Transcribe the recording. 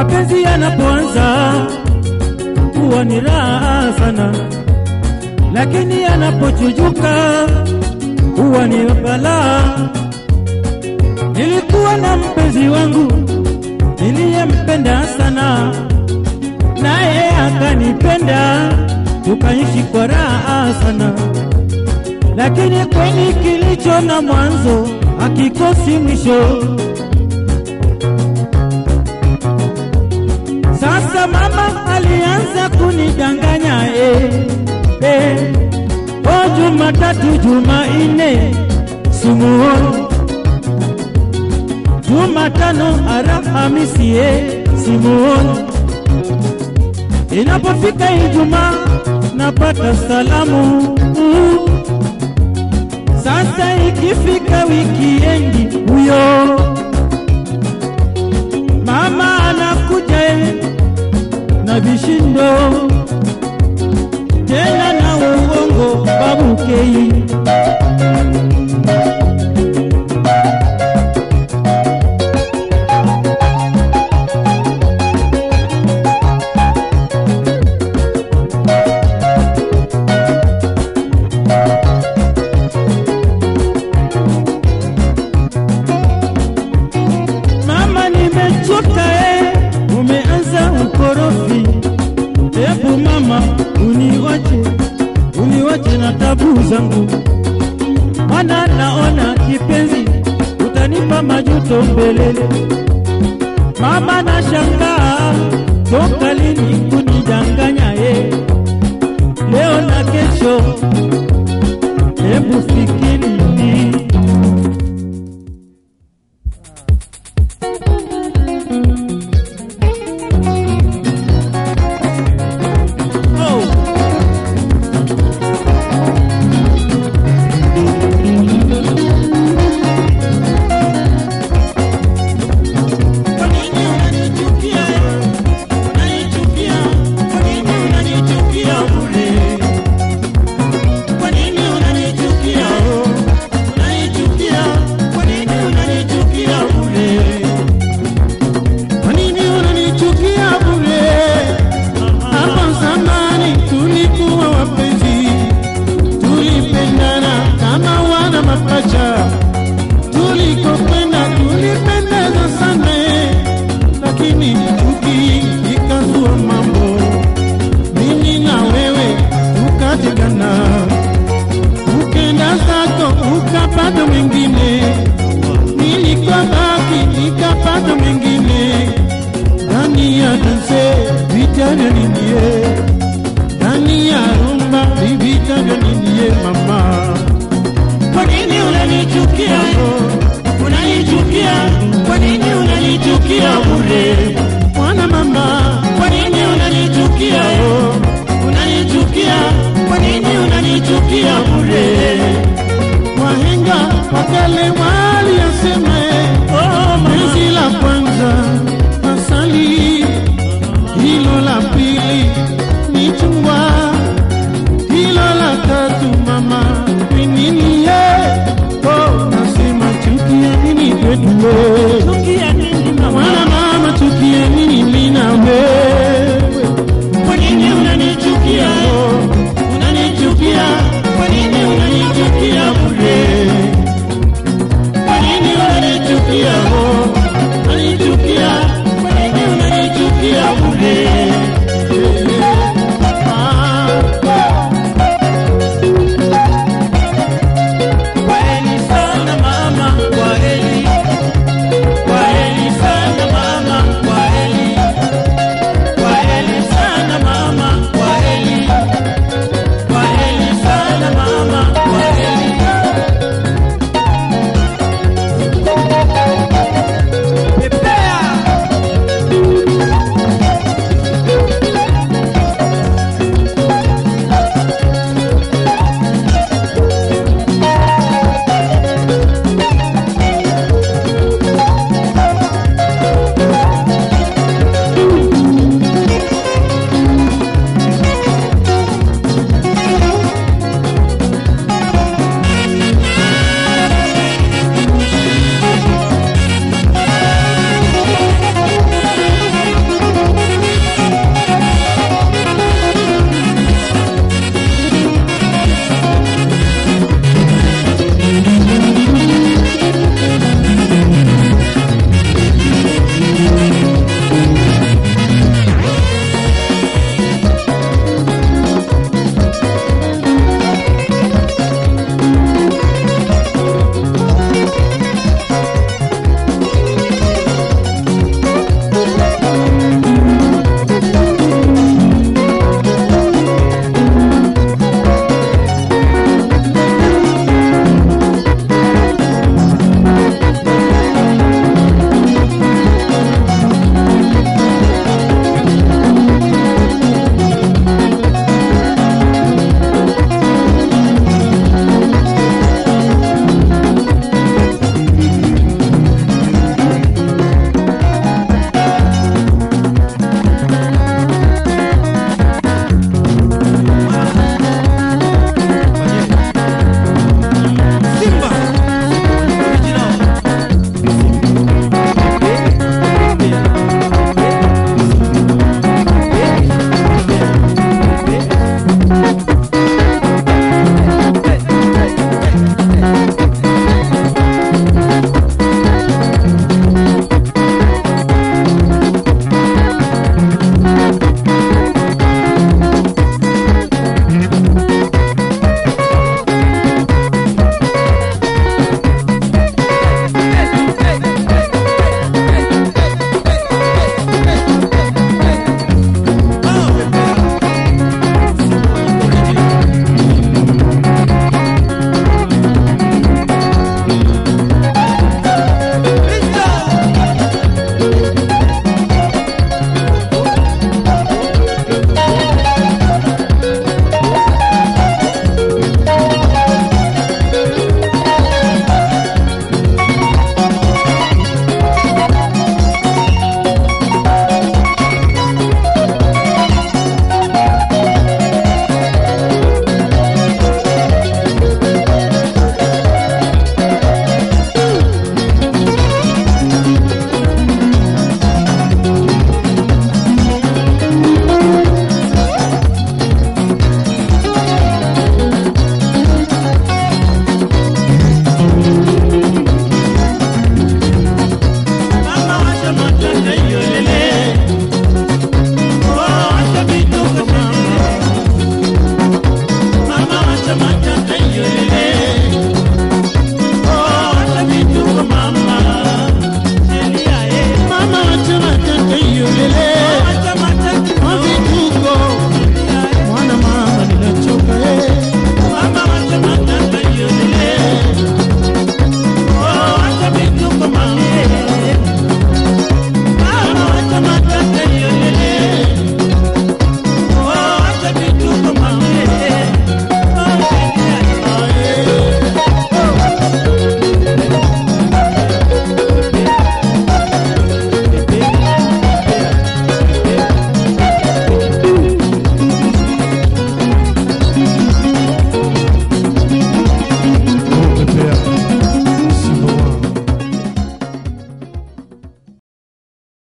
Mapenzi yanapoanza huwa ni raha sana, lakini yanapochujuka huwa ni balaa. Nilikuwa na mpenzi wangu niliyempenda sana, naye akanipenda, tukaishi kwa raha sana, lakini kweli kilicho na mwanzo hakikosi mwisho. Sasa mama alianza kunidanganya eh, eh. O Jumatatu, Jumanne simuoni, Jumatano, Alhamisi eh, simuoni. Inapofika Ijumaa napata salamu uh. Sasa ikifika wikiendi huyo mama anakuja eh, na vishindo tena na uongo babukei Mama, nimechoka eh, umeanza ukorofi. Hebu mama, uniwache, uniwache na tabu zangu, mana naona kipenzi, utanipa majuto mbelele. Mama, nashangaa toka lini kunidanganya eh, leo na kesho, hebu fikiri oh. Kwa nini unanichukia? Unanichukia? Kwa nini unanichukia bure? Kwa nini unanichukia? Unanichukia? Kwa nini unanichukia bure? Kwa nini unanichukia bure? Hapo zamani tulikuwa wapenzi, tulipendana kama wana mapacha, tulikokwenda tulipendeza sana, lakini chuki ikazua mambo, mimi na wewe tukategana, ukenda zako ukapata mwingine, nilikabaki nikapata mwingine ndani ya danse vita vya nindie, ndani ya rumba vita vya nindie mama. Kwa nini unanichukia?